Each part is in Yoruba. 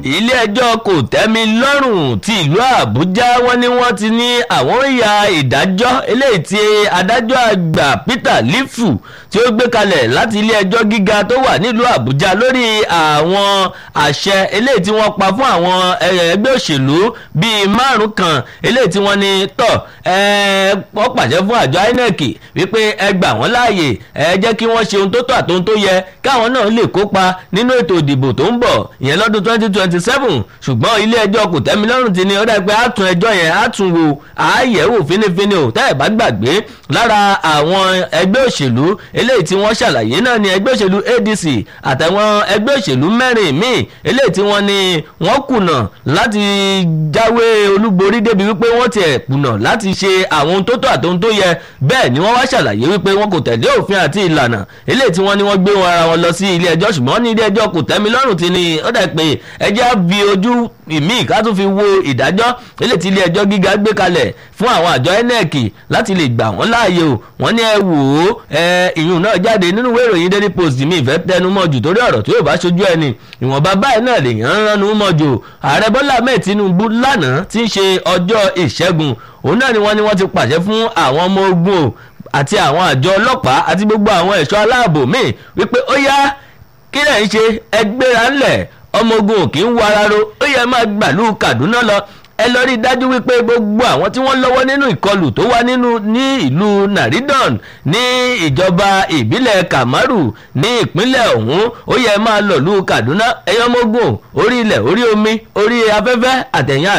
ilé ẹjọ́ kò tẹ́mi lọ́rùn ti ìlú àbújá wọ́n ní wọ́n ti ní àwọn ìyá ìdájọ́ eléyìí tí adájọ́ àgbà peter lifu tí ó gbé kalẹ̀ láti ilé ẹjọ́ gíga tó wà nílùú àbújá lórí àwọn àṣẹ eléyìí tí wọ́n pa fún àwọn ẹgbẹ́ òṣèlú bíi márùn kan eléyìí tí wọ́n ní tọ̀ wọ́n pàṣẹ fún àjọ inec wípé ẹ gbà wọ́n láàyè ẹ jẹ́ kí wọ́n ṣe ohun tó tọ́ àti ohun tó yẹ káwọn náà lè kópa nínú ètò ìdìbò tó ń bọ̀ ìyẹn lọ́dún twenty twenty seven ṣùgbọ́n ilé ẹjọ́ kò tẹ́mi lọ́rùn ti ní ó dàgbé àtún ẹjọ́ yẹn àtún wo àáyẹ̀wò fínífíní ò tẹ́ ẹ̀ bá gbàgbé lára àwọn ẹgbẹ́ òṣèlú eléyìí tí wọ́n ṣàlàyé náà ni ẹgbẹ́ òṣèlú adc àtàwọn ẹgbẹ́ òṣèlú mẹ́rin míì eléyìí tí wọ́n ní wọ́n kùnà láti jáwé olúborí débi wípé wọ́n tiẹ̀ kùnà láti ṣe àwọn ohun tó tọ́ àti ohun tó yẹ bẹ́ẹ̀ ni wọ́n wá ṣàlàyé wípé wọn kò tẹ̀lé òfin àti ìlànà eléyìí tí wọ́n ní wọ́n gbé wọn ara wọn lọ sí ilé ẹjọ́ ṣùgbọ́n ní ilé ẹjọ́ kò tẹ́mi lọ́rùn ti ní ó dà pé ẹjẹ́ á fi ojú ìmíì ká tún fi wo ìdájọ́ eléyìí tí ilé ẹjọ́ gíga gbé kalẹ̀ fún àwọn àjọ inec láti lè gbà wọ́n láàyè o wọ́n ní ẹ wò ó ẹ ìyún náà jáde nínú ìwé ìròyìn daily post mi ìfẹ́ tẹnu mọ́ jù torí ọ̀rọ̀ tí yóò bá ṣojú ẹni ìwọ̀nba báyìí náà lè yàn án ránu mọ́ jù ààrẹ bọ́lá ahmed tinubu lánàá tí ń ṣe ọjọ́ ìṣẹ́gun òun náà ni wọ́n ní wọ́n ti pàṣẹ fún àwọn ọmọ ogun o àti àwọn àjọ ọlọ́pàá àti gbogbo àwọn ẹ̀ṣọ́ aláàbò míì wípé ó yá kí lẹ̀ ń ṣe ẹgbẹ́ra ńlẹ̀ ọmọ ogun ò kì í wara ro ó yẹ máa gbàlú kaduna lọ ẹ lọ rí i dájú wípé gbogbo àwọn tí wọ́n lọ́wọ́ nínú ìkọlù tó wá nínú ní ìlú naridon ní ìjọba ìbílẹ̀ kamaru ní ìpínlẹ̀ ọ̀hún ó yẹ máa lọ lù kaduna ẹ̀yọ́mógún orí ilẹ̀ orí omi orí afẹ́fẹ́ àtẹ̀yìn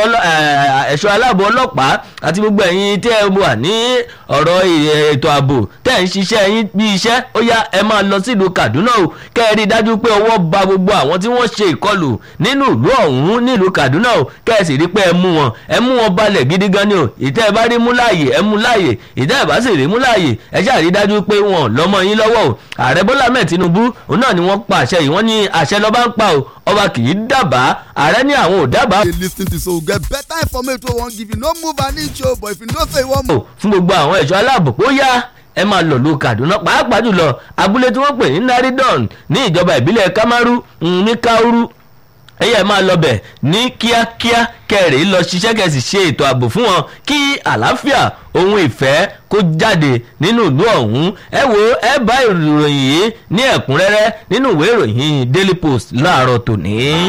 ẹ̀ṣọ́ aláàbò ọlọ́pàá àti gbogbo ẹ̀yin tí ẹ wà ní ọ̀rọ̀ ètò ààbò tẹ̀ ń ṣiṣẹ́ yín bí iṣẹ́ ó yá ẹ máa lọ sílùú kaduna o kẹ́ ẹ rí i dájú pé ọwọ́ ba gbogbo àwọn tí wọ́n ṣe ìkọlù nínú ìlú ọ̀hún nílùú kaduna o kẹ́ ẹ sì rí pé ẹ mú wọn ẹ mú wọn balẹ̀ gidi gan ni o ìtẹ́ ẹ bá rí mú láàyè ẹ mú láàyè ìtẹ́ ẹ bá sì rí mú láàyè ẹ ṣáà rí dájú pé wọn lọ́mọ yín lọ́wọ́ o ààrẹ bọ́lá mẹ́ẹ̀ tinubu òun náà ni wọ́n pa àṣẹ yìí wọ́n ní àṣẹ lọ́ba ń pa o ọba kì í dábàá ààrẹ ní àwọn ò dábàá. dey lis ten to so get better information wey wan give you no move an inch o but if you know say you wan move. fún gbogbo àwọn ẹ̀ṣọ́ aláàbò ó yá ẹ máa lọ lu kaduna pàápàá jùlọ abúlé tí wọ́n pè ní naridon ní ìjọba ìbílẹ̀ kamaru ní kauru ẹyẹ máa lọ bẹ̀ ní kíákíá kẹrì lọ ṣiṣẹ́ kẹsì ṣe ètò ààbò fún wọn kí àlàáfíà ohun ìfẹ́ kó jáde nínú ìlú ọ̀hún ẹ wo ẹ bá ìròyìn yìí ní ẹ̀kúnrẹ́rẹ́ nínú ìwé ìròyìn daily post láàárọ̀ tòní.